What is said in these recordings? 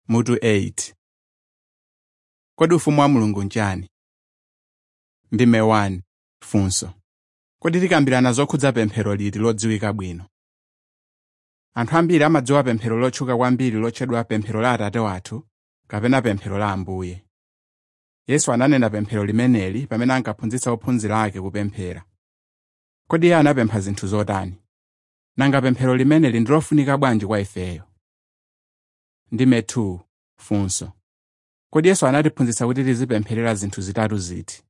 mutu 8 kodi ufumu wa mulungu nchani ndime 1 funso kodi tikambirana zokhudza pemphero liti lodziwika bwino anthu ambiri amadziwa pemphero lotchuka kwambiri lotchedwa pemphero la atate wathu kapena pemphero la ambuye yesu ananena pemphero limeneli pamene ankaphunzitsa ophunzira ake kupemphera kodi iye anapempha zinthu zotani nanga pemphero limeneli ndi lofunika bwanji kwa ifeyo ndime 2 funso kodi yesu anatiphunzitsa kuti tizipempherera zinthu zitatu ziti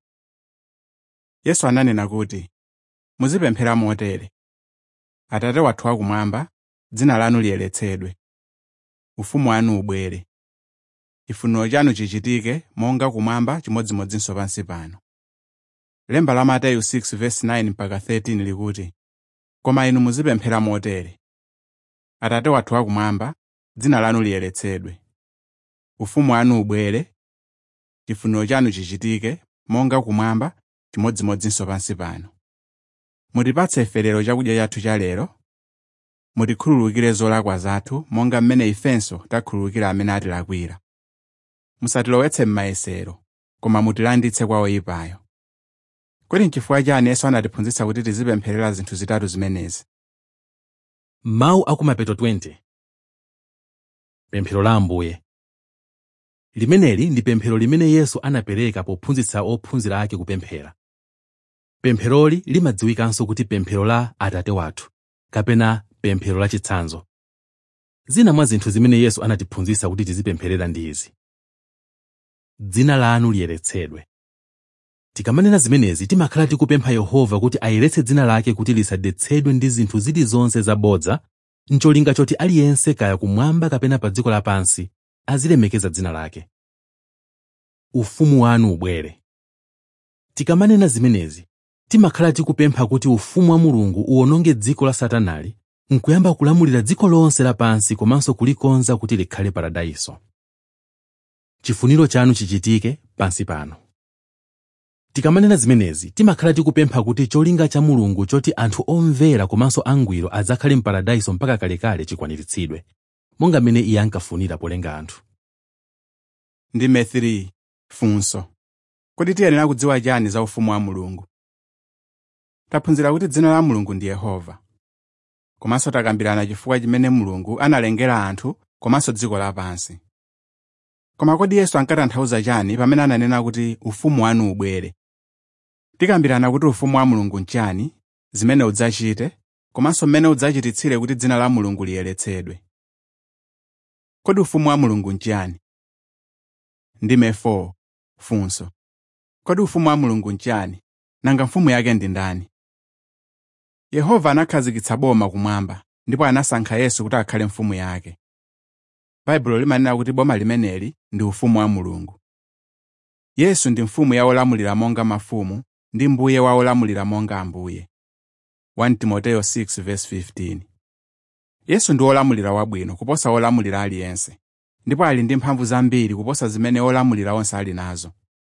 yesu ananena kuti muzipemphera motere atate wathu akumwamba dzina lanu liyeretsedwe ufumu wanu ubwere chifuniro chanu chichitike monga kumwamba chimodzimodzinso pansi pano lemba la mateyu 6:9 mpaka 13 likuti koma inu muzipemphera motere atate wathu akumwamba dzina lanu liyeretsedwe ufumu wanu ubwere chifuniro chanu chichitike monga kumwamba chimodzimodzinso pansi pano mutipatse ife lero chakudya chathu cha lero mutikhululukire zolakwa zathu monga mmene ifenso takhululukira amene atilakwira musatilowetse m'mayesero koma mutilanditse kwa oyipayo kodi n'chifukwa chani yesu anatiphunzitsa kuti tizipempherera zinthu zitatu zimenezi mawu akumapeto 20 pemphero la ambuye limeneli ndi pemphero limene yesu anapereka pophunzitsa ophunzira ake kupemphera pempheroli limadziwikanso kuti pemphero la atate wathu kapena pemphero la chitsanzo zina mwa zinthu zimene yesu anatiphunzitsa kuti tizipempherera ndi izi dzina lanu liyeretsedwe tikamanena zimenezi timakhala tikupempha yehova kuti ayeretse dzina lake kuti lisadetsedwe ndi zinthu zilizonse zabodza ncholinga choti aliyense kaya kumwamba kapena pa dziko lapansi azilemekeza dzina lake ufumu wanu ubwere tikamanena zimenezi timakhala tikupempha kuti ufumu wa mulungu uwononge dziko la satanali nkuyamba kulamulira dziko lonse lapansi komanso kulikonza kuti likhale paradaiso chifuniro chanu chichitike pansi pano tikamanena zimenezi timakhala tikupempha kuti cholinga cha mulungu choti anthu omvera komanso angwiro adzakhale mparadaiso mpaka kalekale chikwaniritsidwe monga mmene iye ankafunira polenga anthu ndime 3 funso kodi tiyenera kudziwa chani za ufumu wa mulungu taphunzira kuti dzina la mulungu ndi yehova komanso takambirana chifukwa chimene mulungu analengera anthu komanso dziko lapansi koma kodi yesu ankatanthauza chani pamene ananena kuti ufumu wanu ubwere tikambirana kuti ufumu wa mulungu nchani zimene udzachite komanso mmene udzachititsire kuti dzina la mulungu liyeretsedwe kodi ufumu wa mulungu nchani ndime 4 funso kodi ufumu wa mulungu nchani nanga mfumu yake ndi ndani yehova anakhazikitsa boma kumwamba ndipo anasankha yesu kuti akhale mfumu yake baibulo limanena kuti boma limeneli ndi ufumu wa mulungu yesu ndi mfumu ya olamulira monga mafumu ndi mbuye wa olamulira monga ambuye 1 timoteyo 6:15 yesu ndi olamulira wabwino kuposa olamulira aliyense ndipo ali ndi mphamvu zambiri kuposa zimene olamulira onse ali nazo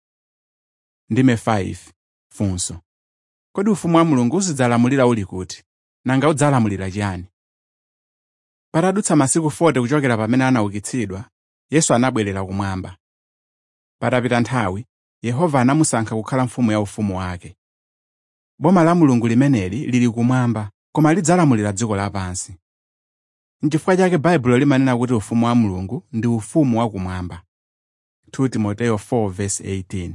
ndime 5 funso kodi ufumu wa mulungu uzidzalamulira uli kuti nanga udzalamulira chiyani patadutsa masiku 40 kuchokera pamene anaukitsidwa yesu anabwerera kumwamba patapita nthawi yehova anamusankha kukhala mfumu ya ufumu wake boma la mulungu limeneli lili kumwamba koma lidzalamulira dziko lapansi n'chifukwa chake baibulo limanena kuti ufumu wa mulungu ndi ufumu wakumwamba 2 timoteyo 4:18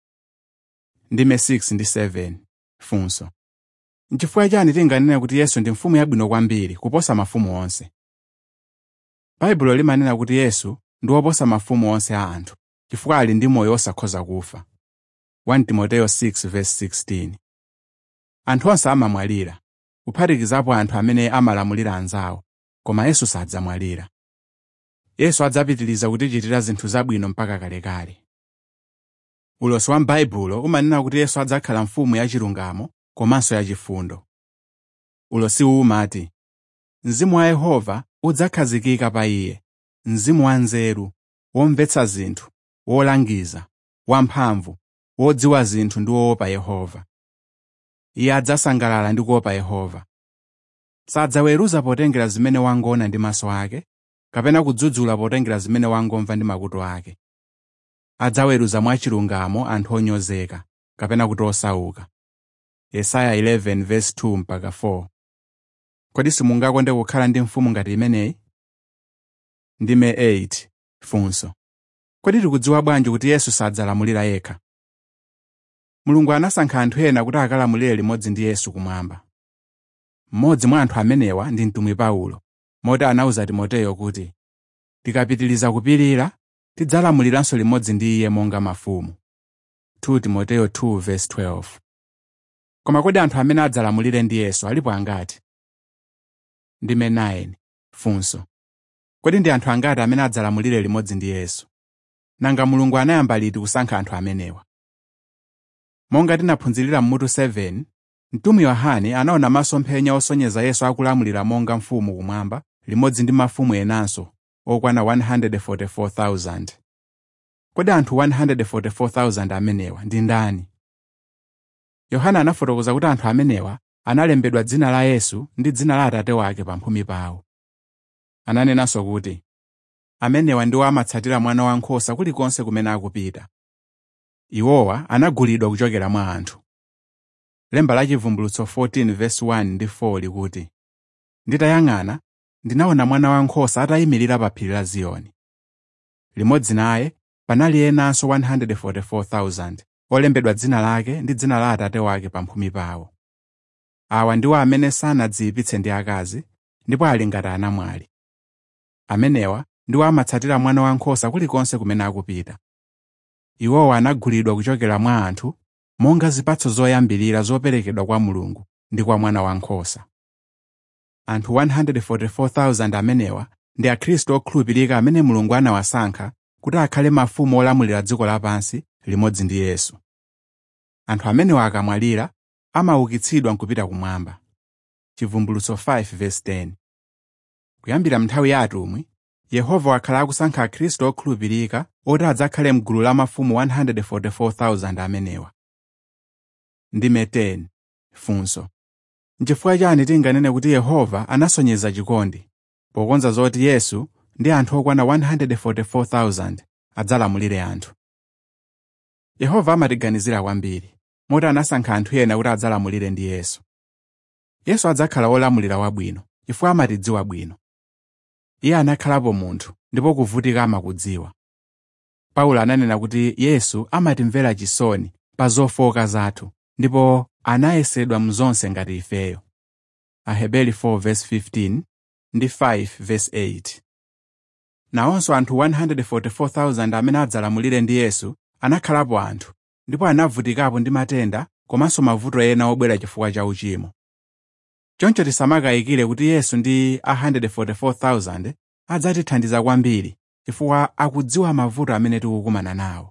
ndime 6 ndi 7 funso n'chifukwa chani tinganene kuti yesu ndi mfumu yabwino kwambiri kuposa mafumu onse baibulo limanena kuti yesu ndi woposa mafumu onse a anthu chifukwa ali ndi moyo osakhoza kufa 1 timoteyo 6:16 anthu onse amamwalira kuphatikizapo anthu amene amalamulira anzawo koma yesu sadzamwalira yesu adzapitiriza kutichitira zinthu zabwino mpaka kalekale ulosi wa m'baibulo umanena kuti yesu adzakhala mfumu yachilungamo komanso yachifundo ulosiwu umati mzimu wa yehova udzakhazikika pa iye mzimu wa nzeru womvetsa zinthu wolangiza wamphamvu wodziwa zinthu ndi woopa yehova iye adzasangalala ndi kuopa yehova sadzaweruza potengera zimene wangoona ndi maso ake kapena kudzudzula potengera zimene wangomva ndi makutu ake adzaweruza mwachilungamo anthu onyozeka kapena kuti osauka yesaya 11 verse 2 mpaka 4 kodi simungakonde kukhala ndi mfumu ngati imeneyi ndime 8 funso kodi tikudziwa bwanji kuti yesu sadzalamulira yekha mulungu anasankha anthu ena kuti akalamulire limodzi ndi yesu kumwamba mmodzi mwa anthu amenewa ndi mtumwi paulo moti anawuza timoteyo kuti tikapitiliza kupirira tidzalamuliranso limodzi ndi iye monga mafumu 2 timoteyo 2 verse 12 koma kodi anthu amene adzalamulire ndi yesu alipo angati ndime 9 funso kodi ndi anthu angati amene adzalamulire limodzi ndi yesu nanga mulungu anayamba liti kusankha anthu amenewa monga tinaphunzirira m'mutu 7 mtumwi yohane anaona masomphenya osonyeza yesu akulamulira monga mfumu kumwamba limodzi ndi mafumu enanso okwana 144,000 kodi anthu 144,000 amenewa ndi ndani yohana anafotokoza kuti anthu amenewa analembedwa dzina la yesu ndi dzina la atate wake pamphumi pawo ananenanso kuti amenewa ndiwo amatsatira mwana wankhosa kulikonse kumene akupita iwowa anagulidwa kuchokera mwa anthu lemba la chivumbulutso 14 verse 1 ndi 4 likuti nditayang'ana ndinaona mwana wankhosa atayimirira pa phiri la ziyoni limodzi naye panali enanso 144,000 olembedwa dzina lake ndi dzina la atate wake pamphumi pawo awa ndiwo amene sanadziyipitse ndi akazi ndipo ali ngati anamwali amenewa ndiwo amatsatira mwana wankhosa kulikonse kumene akupita iwowa anagulidwa kuchokera mwa anthu monga zipatso zoyambirira zoperekedwa kwa mulungu ndi kwa mwana wankhosa anthu 144,000 amenewa ndi akhristu okhulupirika amene mulungu anawasankha kuti akhale mafumu olamulira dziko lapansi limodzi ndi yesu anthu amenewa akamwalira amaukitsidwa nkupita kumwamba chivumbulutso 5 verse 10 kuyambira nthawi ya atumwi yehova wakhala akusankha akhristu okhulupirika oti adzakhale mgulu la mafumu 144,000 amenewa ndime 10 funso nchifukwa chani tinganene kuti yehova anasonyeza chikondi pokonza zoti yesu ndi anthu okwana 144,000 adzalamulire anthu yehova amatiganizira kwambiri moti anasankha anthu ena kuti adzalamulire ndi yesu yesu adzakhala wolamulira wabwino chifukwa amatidziwa bwino iye anakhalapo munthu ndipo kuvutika amakudziwa paulo ananena kuti yesu amatimvera chisoni pa zofowoka zathu ndipo anayesedwa mzonse ngati ifeyo aheberi 4:15 ndi 5:8 nawonso anthu 144,000 amene adzalamulire ndi yesu anakhalapo anthu ndipo anavutikapo ndi matenda komanso mavuto ena obwera chifukwa cha uchimo choncho tisamakayikire kuti yesu ndi a 144,000 adzatithandiza kwambiri chifukwa akudziwa mavuto amene tikukumana nawo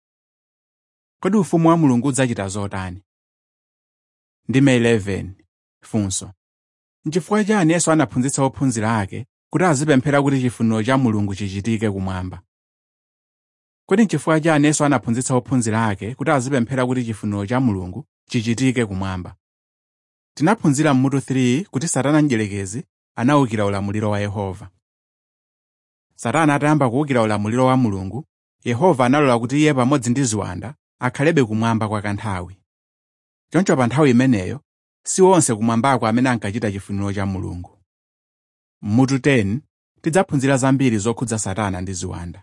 kodi ufumu wa mulungu udzachita zotani ndime 11 funso nchifukwa chani yesu anaphunzitsa ophunzira ake kuti azipemphera kuti chifuniro cha mulungu chichitike kumwamba kodi nchifukwa chani yesu anaphunzitsa ophunzira ake kuti azipemphera kuti chifuniro cha mulungu chichitike kumwamba tinaphunzira m'mutu 3 kuti satana mdierekezi anawukira ulamuliro wa yehova satana atayamba kuwukira ulamuliro wa mulungu yehova analola kuti iye pamodzi ndi ziwanda akhalebe kumwamba kwa kanthawi choncho pa nthawi imeneyo si onse kumwambako amene ankachita chifuniro cha mulungu m'mutu 10 tidzaphunzira zambiri zokhudza satana ndi ziwanda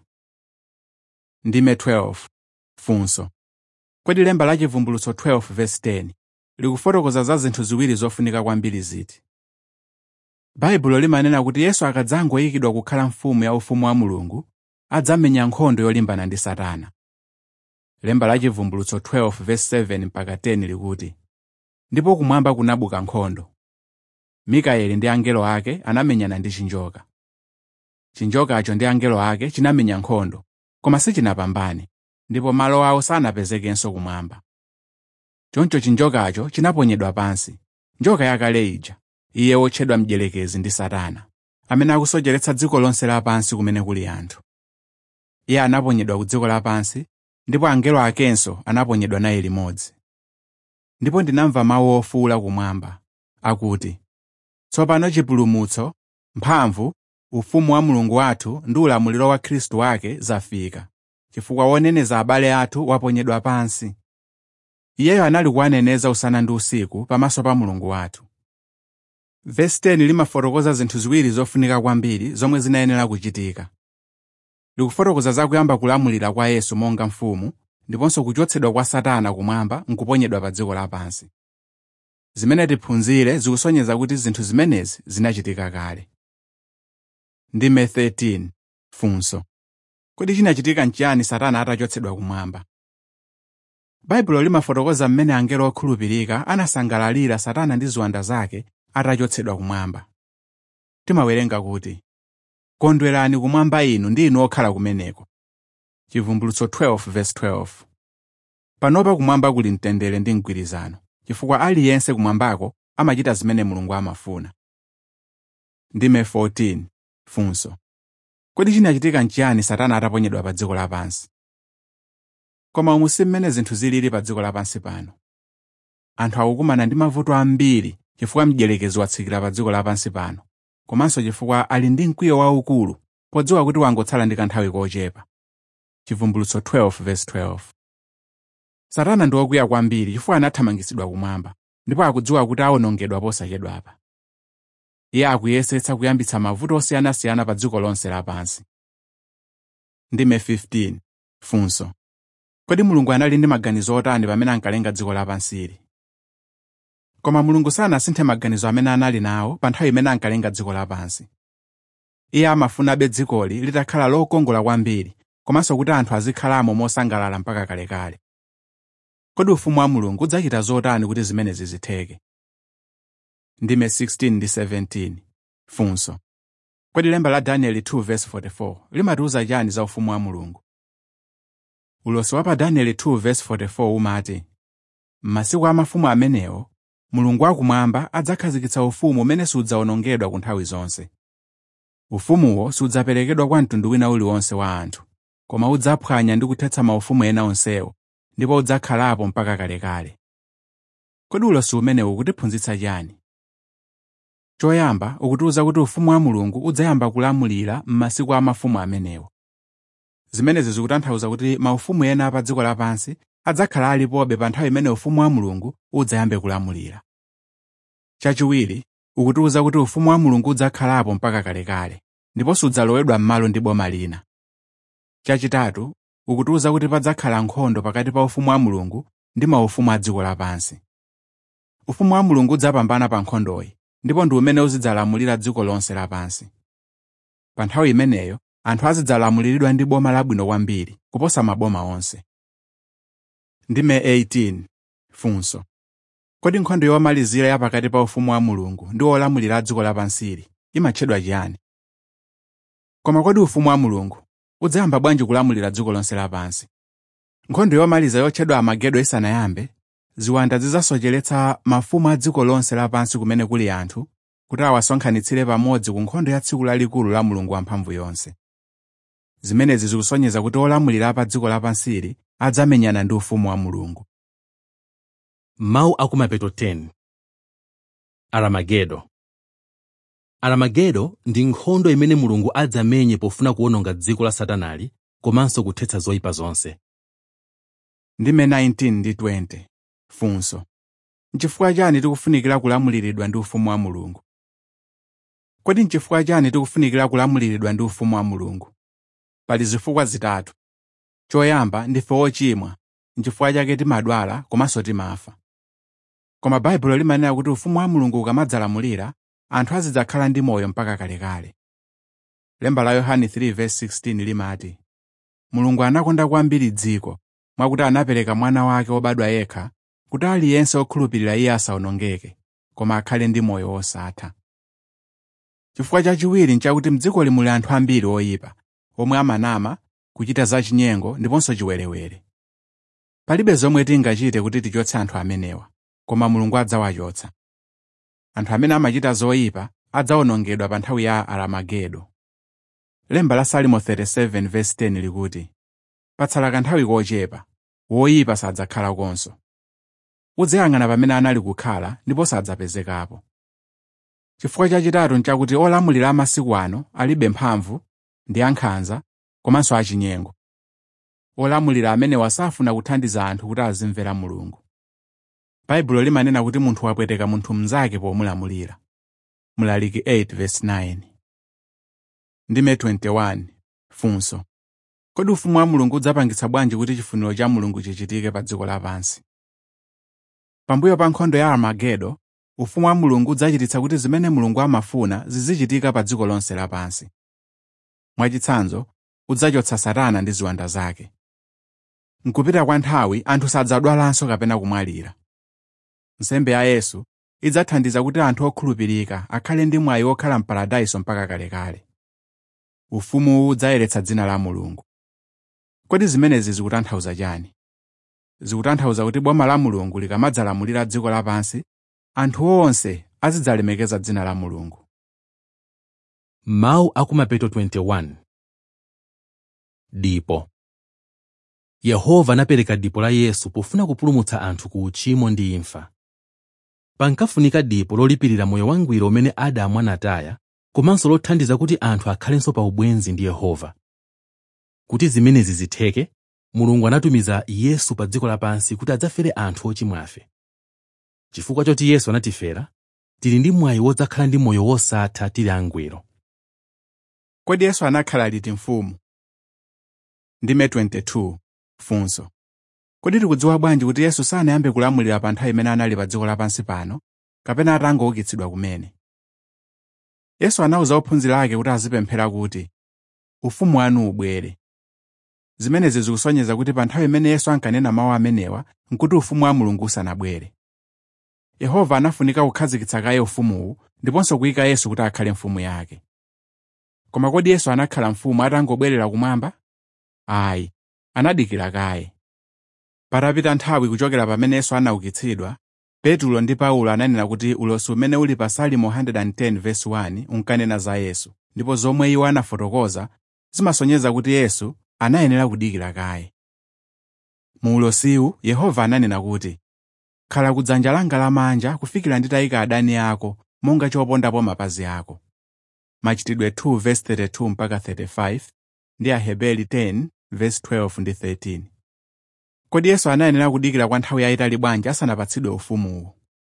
ndime 12 funso kodi lemba la chivumbulutso 12 verse 10 likufotokoza za zinthu ziwiri zofunika kwambiri ziti baibulo limanena kuti yesu akadzangoyikidwa kukhala mfumu ya ufumu wa mulungu adzamenya nkhondo yolimbana ndi satana lemba la chivumbulutso 12 verse 7 mpaka 10 likuti ndipo kumwamba kunabuka nkhondo mikaeli ndi angelo ake anamenyana ndi chinjoka chinjokacho ndi angelo ake chinamenya nkhondo koma sichinapambane ndipo malo awo sanapezekenso kumwamba choncho chinjokacho chinaponyedwa pansi njoka yakale ija iye wotchedwa mdierekezi ndi satana amene akusocheretsa dziko lonse lapansi kumene kuli anthu iye anaponyedwa ku dziko lapansi ndipo angelo akenso anaponyedwa naye limodzi ndipo ndinamva mawu ofuwula kumwamba akuti tsopano chipulumutso mphamvu ufumu wa mulungu wathu ndi ulamuliro wa khristu wake zafika chifukwa woneneza abale athu waponyedwa pansi iyeyo anali kuwaneneza usana ndi usiku pamaso pa mulungu wathu vesi 10 limafotokoza zinthu ziwiri zofunika kwambiri zomwe zinayenera kuchitika likufotokoza zakuyamba kulamulira kwa yesu monga mfumu ndiponso kuchotsedwa kwa satana kumwamba nkuponyedwa pa dziko lapansi zimene tiphunzire zikusonyeza kuti zinthu zimenezi zinachitika kale ndime 13 funso kodi chinachitika nchiyani satana atachotsedwa kumwamba baibulo limafotokoza mmene angelo okhulupirika anasangalalira satana ndi ziwanda zake atachotsedwa kumwamba timawerenga kuti kondwerani kumwamba inu ndi inu okhala kumeneko chivumbulutso 12:12 panopa kumwamba kuli mtendere ndi mgwirizano chifukwa aliyense kumwambako amachita zimene mulungu amafuna ndime 14 funso kodi chinachitika nchiyani satana ataponyedwa pa dziko lapansi koma umu si mmene zinthu zilili pa dziko lapansi pano anthu akukumana ndi mavuto ambiri chifukwa mdierekezi watsikira pa dziko lapansi pano komanso chifukwa ali ndi mkwiyo waukulu podziwa kuti wangotsala ndi kanthawi kochepa chivumbulutso 12:12 satana ndi wokwiya kwambiri chifukwa anathamangitsidwa kumwamba ndipo akudziwa kuti awonongedwa posachedwapa iye akuyesetsa kuyambitsa mavuto osiyanasiyana pa dziko lonse lapansi ndime 15 funso kodi mulungu anali ndi maganizo otani pamene ankalenga dziko lapansili koma mulungu sanasinthe maganizo amene anali nawo pa nthawi imene ankalenga dziko lapansi iye amafunabe dzikoli litakhala lokongola kwambiri komanso kuti anthu azikhalamo mosangalala mpaka kalekale kodi ufumu wa mulungu udzachita zotani kuti zimenezi zitheke ndime 16 ndi 17 funso kodi lemba la danieli 2:44 limatiuza chani za ufumu wa mulungu ulosi wa pa danieli 2:44 umati m'masiku a mafumu amenewo mulungu wakumwamba adzakhazikitsa ufumu umene sudzawonongedwa ku nthawi zonse ufumuwo sudzaperekedwa kwa mtundu wina uliwonse wa anthu koma udzaphwanya ndi kuthetsa maufumu ena onsewo ndipo udzakhalapo mpaka kalekale kodi ulosi umenewu ukutiphunzitsa chani choyamba ukutiwuza kuti ufumu wa mulungu udzayamba kulamulira m'masiku a mafumu amenewo zimenezi zikutanthauza kuti maufumu ena pa dziko lapansi adzakhala alipobe pa nthawi imene ufumu wa mulungu udzayambe kulamulira chachiwiri ukutiwuza kuti ufumu wa mulungu udzakhalapo mpaka kalekale ndipo sudzalowedwa m'malo ndi boma lina chachitatu ukutiwuza kuti padzakhala nkhondo pakati pa ufumu wa mulungu ndi maufumu a dziko lapansi ufumu wa mulungu udzapambana pa nkhondoyi ndipo ndi umene uzidzalamulira dziko lonse lapansi pa nthawi imeneyo anthu azidzalamuliridwa ndi boma labwino kwambiri kuposa maboma onse ndime 18 funso kodi nkhondo yomalizira ya pakati pa ufumu wa mulungu ndi olamulira a dziko lapansili imatchedwa chiyani koma kodi ufumu wa mulungu udzayamba bwanji kulamulira dziko lonse lapansi nkhondo yomaliza yotchedwa amagedo isanayambe ziwanda zidzasocheretsa mafumu a dziko lonse lapansi kumene kuli anthu kuti awasonkhanitsire pamodzi ku nkhondo ya tsiku lalikulu la mulungu wamphamvu yonse zimenezi zikusonyeza kuti olamulira pa dziko lapansili adzamenyana ndi ufumu wa mulungu mawu akumapeto 10 aramagedo aramagedo ndi nkhondo imene mulungu adzamenye pofuna kuwononga dziko la satanali komanso kuthetsa zoyipa zonse ndime 19 ndi 20 funso nchifukwa chani tikufunikira kulamuliridwa ndi ufumu wa mulungu kodi nchifukwa chani tikufunikira kulamuliridwa ndi ufumu wa mulungu pali zifukwa zitatu choyamba ndife ochimwa nchifukwa chake timadwala komanso timafa koma baibulo limanena kuti ufumu wa mulungu ukamadzalamulira anthu azidzakhala ndi moyo mpaka kalekale lemba la yohane 3:16 limati mulungu anakonda kwambiri dziko mwakuti anapereka mwana wake wobadwa yekha kuti aliyense okhulupirira iye asawonongeke koma akhale ndi moyo wosatha chifukwa chachiwiri nchakuti mdzikoli muli anthu ambiri oyipa omwe amanama kuchita zachinyengo ndiponso chiwerewere palibe zomwe tingachite kuti tichotse anthu amenewa koma mulungu adzawachotsa anthu amene amachita zoyipa adzawonongedwa pa nthawi ya aramagedo lemba la salimo 37:10 likuti patsala kanthawi kochepa woyipa sadzakhala konso udzayang'ana pamene anali kukhala ndipo sadzapezekapo chifukwa chachitatu nchakuti olamulira amasiku ano alibe mphamvu ndi ankhanza komanso achinyengo olamulira amenewa safuna kuthandiza anthu kuti azimvera mulungu baibulo limanena kuti munthu wapweteka munthu mnzake pomulamulira mlaliki 8:9 ndime 21 funso kodi ufumu wa mulungu udzapangitsa bwanji kuti chifuniro cha mulungu chichitike pa dziko lapansi pambuyo pa nkhondo ya armagedo ufumu wa mulungu udzachititsa kuti zimene mulungu amafuna zizichitika pa dziko lonse lapansi mwachitsanzo udzachotsa satana ndi ziwanda zake mkupita kwa nthawi anthu sadzadwalanso kapena kumwalira nsembe ya yesu idzathandiza kuti anthu okhulupirika akhale ndi mwayi wokhala mparadayiso mpaka kalekale ufumuwu udzayeretsa dzina la mulungu kodi zimenezi zikutanthauza chani zikutanthauza kuti boma la mulungu likamadzalamulira dziko lapansi anthu onse azidzalemekeza dzina la mulungu mawu akumapeto 21 dipo yehova anapereka dipo la yesu pofuna kupulumutsa anthu ku uchimo ndi imfa pankafunika dipo lolipirira moyo wangwiro umene adamu anataya komanso lothandiza kuti anthu akhalenso pa ubwenzi ndi yehova kuti zimenezi zitheke mulungu anatumiza yesu pa dziko lapansi kuti adzafere anthu ochimwafe chifukwa choti yesu anatifera tili ndi mwayi wodzakhala ndi moyo wosatha tili angwiro kodi yesu anakhala liti mfumu ndime 22 funso kodi tikudziwa bwanji kuti yesu sanayambe kulamulira pa nthawi imene anali pa dziko lapansi pano kapena atangoukitsidwa kumene yesu anawuza ophunzira ake kuti azipemphera kuti ufumu wanu ubwere zimenezi zikusonyeza kuti pa nthawi imene yesu ankanena mawu amenewa nkuti ufumu wa mulungu usanabwere yehova anafunika kukhazikitsa kaye ufumuwu ndiponso kuyika yesu kuti akhale mfumu yake koma kodi yesu anakhala mfumu atangobwerera kumwamba ayi anadikira kaye patapita nthawi kuchokera pamene yesu anaukitsidwa petulo ndi paulo ananena kuti ulosi umene uli pa salimo 110:1 unkanena za yesu ndipo zomwe iwo anafotokoza zimasonyeza kuti yesu anayenera kudikira kaye mu ulosiwu yehova ananena kuti khala kudzanja langa lamanja kufikira nditayika adani ako monga chopondapo mapazi ako machitidwe 2:32 mpaka 35 ndi aheberi 10:12 ndi 13 kodi yesu anayenera kudikira kwa nthawi yayitali bwanji asanapatsidwe ufumuwu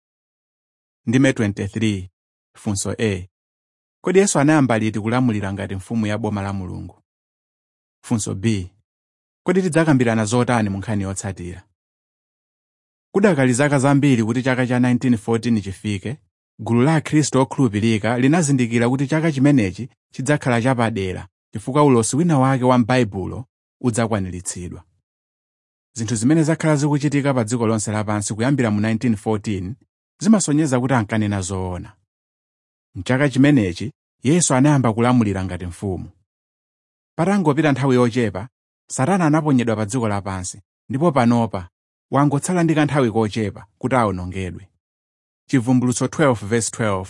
ndime 23 funso a kodi yesu anayamba liti kulamulira ngati mfumu ya boma la mulungu funso b kodi tidzakambirana zotani mu nkhani yotsatira kudakali zaka zambiri kuti chaka cha 1914 chifike gulu la akhristu okhulupirika linazindikira kuti chaka chimenechi chidzakhala chapadera chifukwa ulosi wina wake wa m'baibulo udzakwaniritsidwa zinthu zimene zakhala zikuchitika pa dziko lonse lapansi kuyambira mu 1914 zimasonyeza kuti ankanena zoona mchaka chimenechi yesu anayamba kulamulira ngati mfumu patangopita nthawi yochepa satana anaponyedwa pa dziko lapansi ndipo panopa wangotsala ndi kanthawi kochepa kuti awonongedwe chivumbulutso 12:12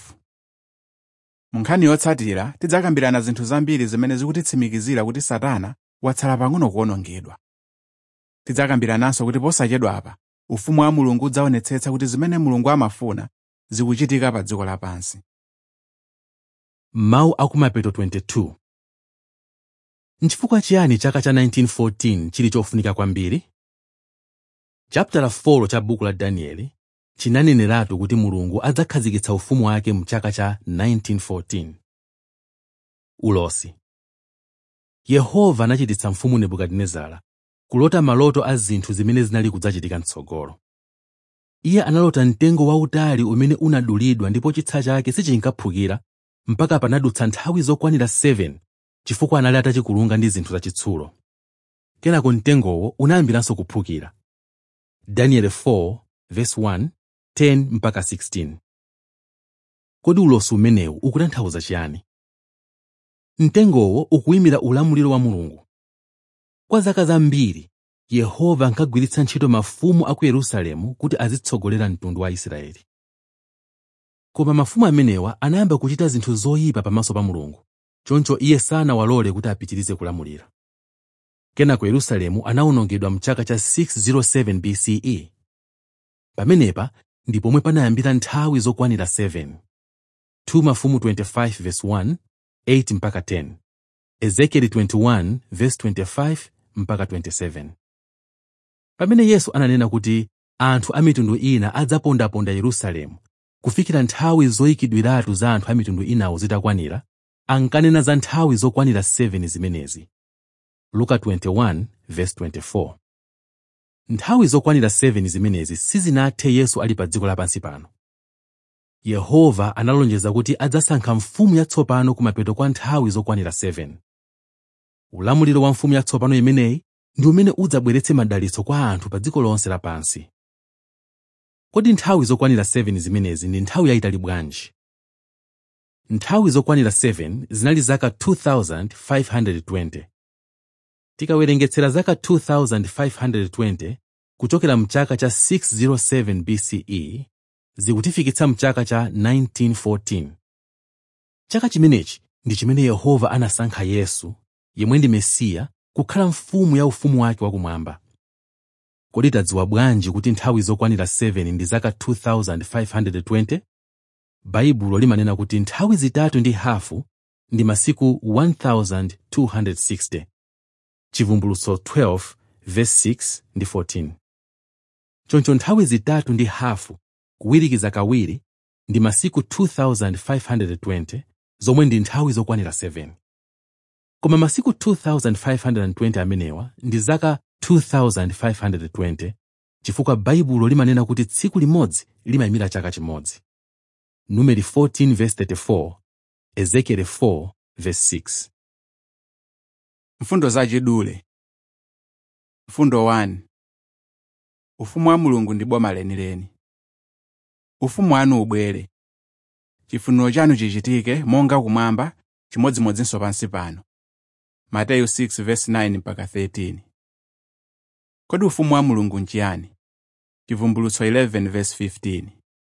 mu nkhani yotsatira tidzakambirana zinthu zambiri zimene zikutitsimikizira kuti satana watsala pang'ono kuwonongedwa tidzakambirananso kuti posachedwapa ufumu wa mulungu udzaonetsetsa kuti zimene mulungu amafuna zikuchitika pa dziko lapansi mawu akumapeto 22 nchifukwa chiyani chaka cha 1914 chili chofunika kwambiri chapitala 4 cha buku la danieli chinaneneratu kuti mulungu adzakhazikitsa ufumu wake mu chaka cha 1914 ulosi yehova anachititsa mfumu nebukadinezara kulota maloto a zinthu zimene zinali kudzachitika mtsogolo iye analota mtengo wautali umene unadulidwa ndipo chitsa chake sichinkaphukira mpaka panadutsa nthawi zokwanira 7 chifukwa anali atachikulunga ndi zinthu zachitsulo kenako mtengowo unayambiranso kuphukira daniel 4 verse 1 10 mpaka 16 kodi ulosi umenewu ukutanthauza chiyani mtengowo ukuyimira ulamuliro wa mulungu kwa zaka zambiri yehova ankagwiritsa ntchito mafumu a ku yerusalemu kuti azitsogolera mtundu wa israeli koma mafumu amenewa anayamba kuchita zinthu zoyipa pamaso pa mulungu choncho iye sanawalole kuti apitirize kulamulira kenako yerusalemu anawonongedwa mchaka cha 607 bce pamenepa ndi pomwe panayambira nthawi zokwanira 7 2 mafumu 25 verse 1 8 mpaka 10 ezekieli 21 verse 25 mpaka 27 pamene yesu ananena kuti anthu a mitundu ina adzapondaponda yerusalemu kufikira nthawi zoyikidwiratu za anthu a mitundu inawo zitakwanira ankanena za nthawi zokwanira 7 zimenezi luka 21 verse 24 nthawi zokwanira 7 zimenezi sizinathe yesu ali pa dziko lapansi pano yehova analonjeza kuti adzasankha mfumu yatsopano kumapeto kwa nthawi zokwanira 7 ulamuliro wa mfumu yatsopano imeneyi ndi umene udzabweretse madalitso kwa anthu pa dziko lonse lapansi kodi nthawi zokwanira 7 zimenezi ndi nthawi yayitali bwanji nthawi zokwanira 7 zinali zaka 2520 tikawerengetsera zaka 2520 kuchokera mchaka cha 607 bce zikutifikitsa mchaka cha 1914 chaka chimenechi ndi chimene yehova anasankha yesu yemwe ndi mesiya kukhala mfumu ya ufumu wake wakumwamba kodi tadziwa bwanji kuti nthawi zokwanira 7 ndi zaka 2520 baibulo limanena kuti nthawi zitatu ndi hafu ndi masiku 1260 chivumbulutso 12 verse 6 ndi 14 choncho nthawi zitatu ndi hafu kuwirikiza kawiri ndi masiku 2520 zomwe ndi nthawi zokwanira 7 koma masiku 2520 amenewa ndi zaka 2520 chifukwa baibulo limanena kuti tsiku limodzi limayimira chaka chimodzi numeri 14 verse 34 ezekieli 4 verse 6 mfundo zachidule mfundo 1 ufumu wa mulungu ndi boma lenileni ufumu wanu ubwere chifuniro chanu chichitike monga kumwamba chimodzimodzinso pansi pano mateyu 6 verse 9 mpaka 13 kodi ufumu wa mulungu nchiyani chivumbulutso 11 verse 15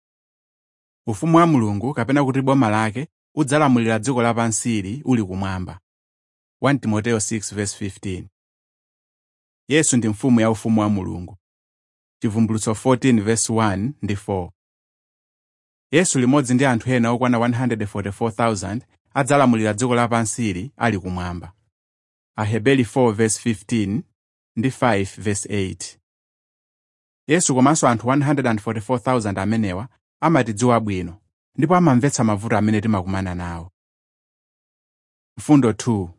ufumu wa mulungu kapena kuti boma lake udzalamulira dziko lapansili uli kumwamba 1 timoteyo 6 verse 15 yesu ndi mfumu ya ufumu wa mulungu chivumbulutso 14 verse 1 ndi 4 yesu limodzi ndi anthu ena okwana 144,000 adzalamulira dziko lapansili ali kumwamba aheberi 4 verse 15 ndi 5 verse 8 yesu komanso anthu 144,000 amenewa amatidziwa bwino ndipo amamvetsa mavuto amene timakumana nawo mfundo 2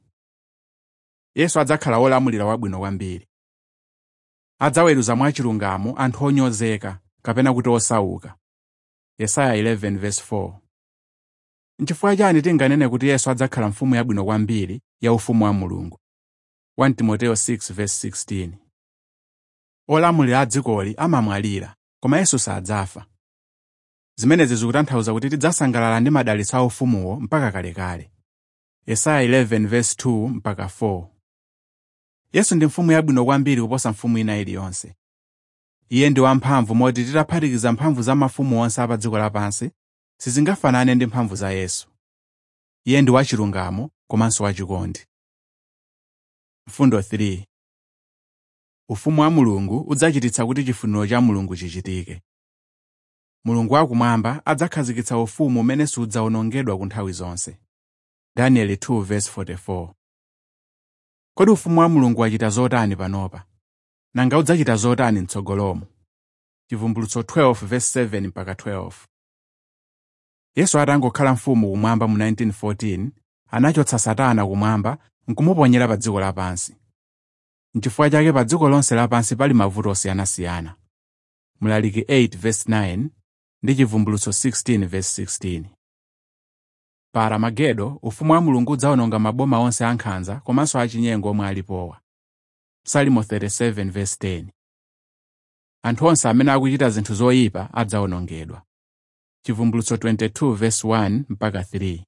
yesu adzakhala wolamulira wabwino kwambiri adzaweruza mwachilungamo anthu onyozeka kapena kuti osauka yesaya 11 verse 4 nchifukwa chani tinganene kuti yesu adzakhala mfumu yabwino kwambiri ya ufumu wa mulungu 1 timoteyo 6 verse 16 olamulira a dzikoli amamwalira koma yesu sadzafa zimenezi zikutanthauza kuti tidzasangalala ndi madalitso a ufumuwo mpaka kalekale yesaya 11 verse 2 mpaka 4 yesu ndi mfumu yabwino kwambiri kuposa mfumu ina iliyonse iye ndi wamphamvu moti titaphatikiza mphamvu za mafumu onse apa dziko lapansi sizingafanane ndi mphamvu za yesu iye ndi wachilungamo komanso wachikondi mfundo 3 ufumu wa mulungu udzachititsa kuti chifuniro cha mulungu chichitike mulungu wakumwamba adzakhazikitsa ufumu umene sudzawonongedwa ku nthawi zonse danieli 2 verse 44 kodi ufumu wa mulungu wachita zotani panopa nanga udzachita zotani mtsogolomo chivumbulutso 12 verse 7 mpaka 12 yesu atangokhala mfumu kumwamba mu 1914 anachotsa satana kumwamba nkumuponyera pa dziko lapansi nchifukwa chake pa dziko lonse lapansi pali mavuto osiyanasiyana mlaliki 8 verse 9 ndi chivumbulutso 16 verse 16 pa aramagedo ufumu wa mulungu udzawononga maboma onse ankhanza komanso achinyengo omwe alipowa salimo 37 verse 10 anthu onse amene akuchita zinthu zoyipa adzawonongedwa chivumbulutso 22 verse 1 mpaka 3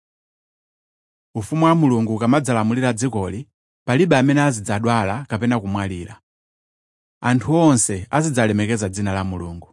ufumu wa mulungu ukamadzalamulira dzikoli palibe amene azidzadwala kapena kumwalira anthu onse azidzalemekeza dzina la mulungu